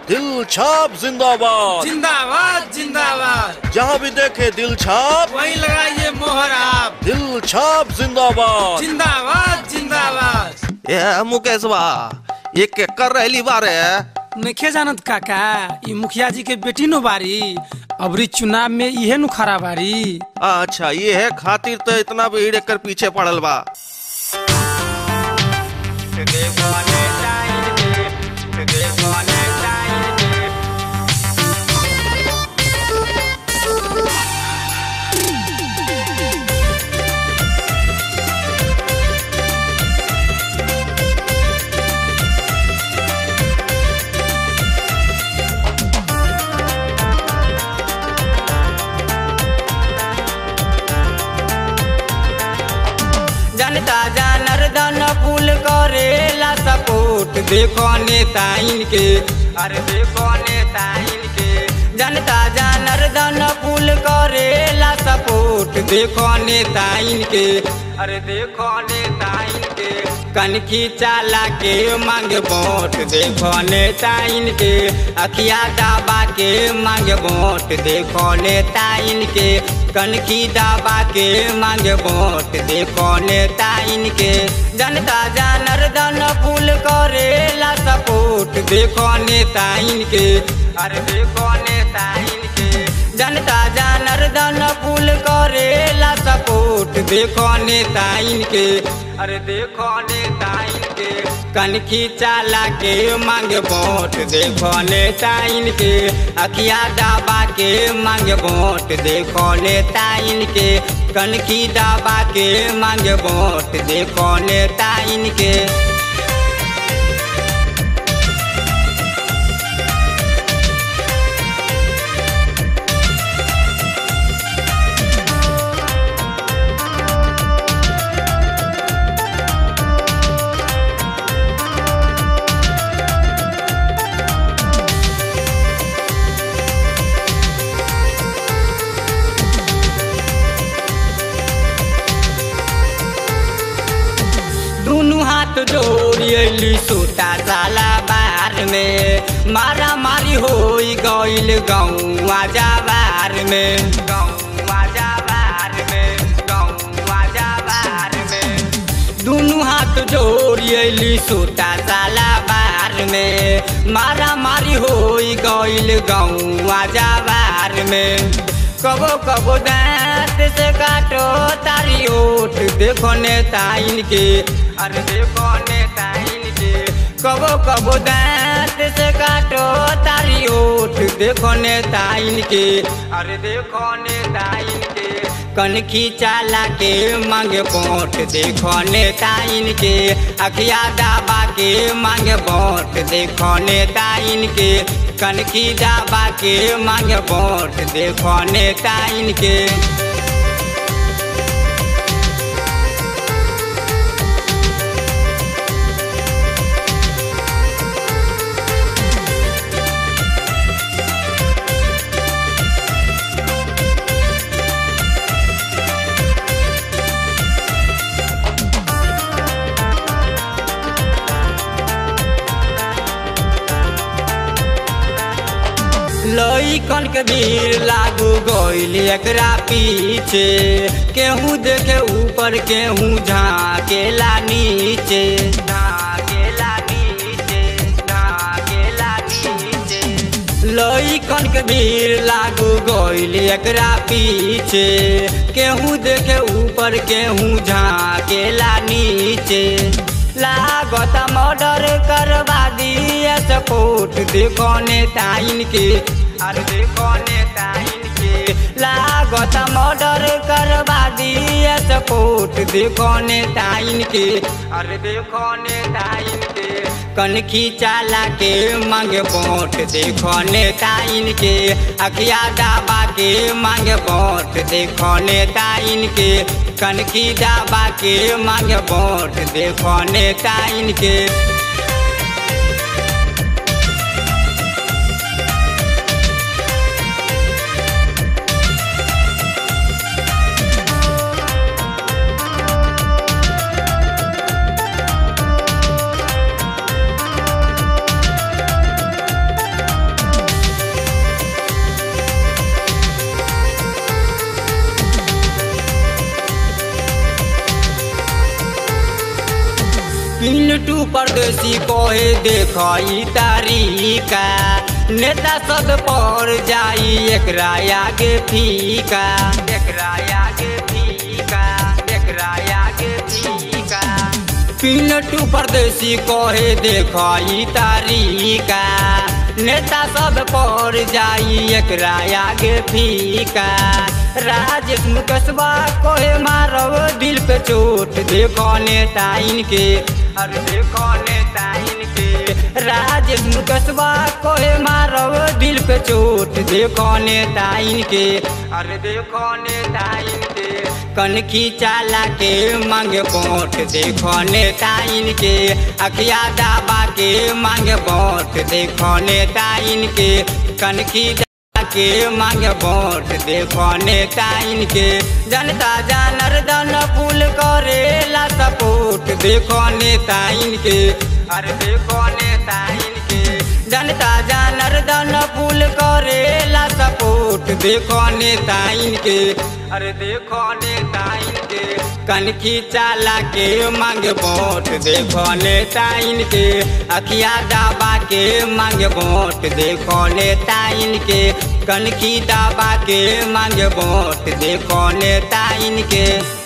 दिल छाप जिंदाबाद जिंदाबाद जिंदाबाद जहाँ भी देखे दिल छाप वहीं लगाइए मोहर आप दिल छाप जिंदाबाद जिंदाबाद जिंदाबाद ए मुकेशवा ये के कर रहली बारे नखे जानत काका ई मुखिया जी के बेटी नो बारी अबरी चुनाव में इहे नु खरा बारी अच्छा ये है खातिर तो इतना भीड़ एकर पीछे पड़ल बा जनता जनार्दन पुल करेला सपोर्ट देखो नेता इनके अरे देखो नेता इनके जनता जनार्दन पुल करेला सपोर्ट देखो नेता इनके अरे देखो नेता इनके कनखी चाला के मांग वोट देखो नेता इनके अखिया दाबा के मांग वोट देखो नेता इनके कनखी दाबा के मांग वोट देखो नेता इनके जनता जनार्दन पुल करेला सपोर्ट देखो नेता इनके अरे देखो नेता इनके जनता जनार्दन पुल करेला सपोर्ट देखो नेता इनके अरे देखो नेता इनके कनखी चाला के मांग वोट देखो नेता इनके अखिया दाबा के मांग वोट देखो नेता इनके कनखी दाबा के मांग वोट देखो नेता इनके दुनु हाथ जोड़ी अली सूता जाला बार में मारा मारी हो गईल गौआ जाबार में गौआ जाबार में गौआ जाबार में दुनु हाथ जोड़ी अली सूता जाला बार में मारा मारी हो गईल गौआ जाबार में कबो कबो दांत से काटो तारी ओठ देखो नेता इनके अरे देखो नेता इनके कबो कबो दांत से काटो तारी ओठ देखो नेता इनके अरे देखो नेता इनके कनखी चाला के मांगे वोट देखो नेता इनके अखिया दाबा के मांगे वोट देखो नेता इनके कनखी दाबा के मांगे वोट देखो नेता इनके लइकन के भीड़ लागू गईल एकरा पीछे केहू देखे ऊपर केहू झाकेला नीचे झाकेला नीचे झाकेला नीचे लइकन के भीड़ लागू गईल एकरा पीछे केहू देखे ऊपर केहू झाकेला नीचे लागत मर्डर करवा दिए सपोर्ट देखो नेता इनके अरे देखो नेता इनके लागत मर्डर करवा दिए सपोर्ट देखो नेता इनके अरे देखो नेता इनके कनखी चाला के मांगे वोट देखो नेता इनके अखिया दाबा के मांगे वोट देखो नेता इनके कनखी दाबा के मांगे वोट देखो नेता इनके परदेसी कोहे देखई तारीका नेता सब पर जाई एकरा आगे फीका एकरा आगे फीका एकरा आगे फीका पिनटू परदेसी कहे देखई तारीका नेता सब पर जाई एकरा आगे फीका राजेश मुकसबा कहे मारब दिल पे चोट देखो नेता इनके अरे देखो नेता इनके राजेश मुकसबा कहे मारब दिल पे चोट देखो नेता इनके अरे देखो नेता इनके कनखी चाला के मांगे वोट देखो नेता इनके अखिया दाबा के मांगे वोट देखो नेता इनके कनखी दाबा के मांगे वोट देखो नेता इनके जनता जनार्दन पुल करेला सपोर्ट देखो नेता इनके अरे देखो नेता इनके जनता जनार्दन पुल करेला सपोर्ट देखो नेता इनके अरे देखो नेता इनके कनखी चाला के मांगे वोट देखो नेता इनके अखिया दाबा के मांगे वोट देखो नेता इनके कनखी दाबा के मांगे वोट देखो नेता इनके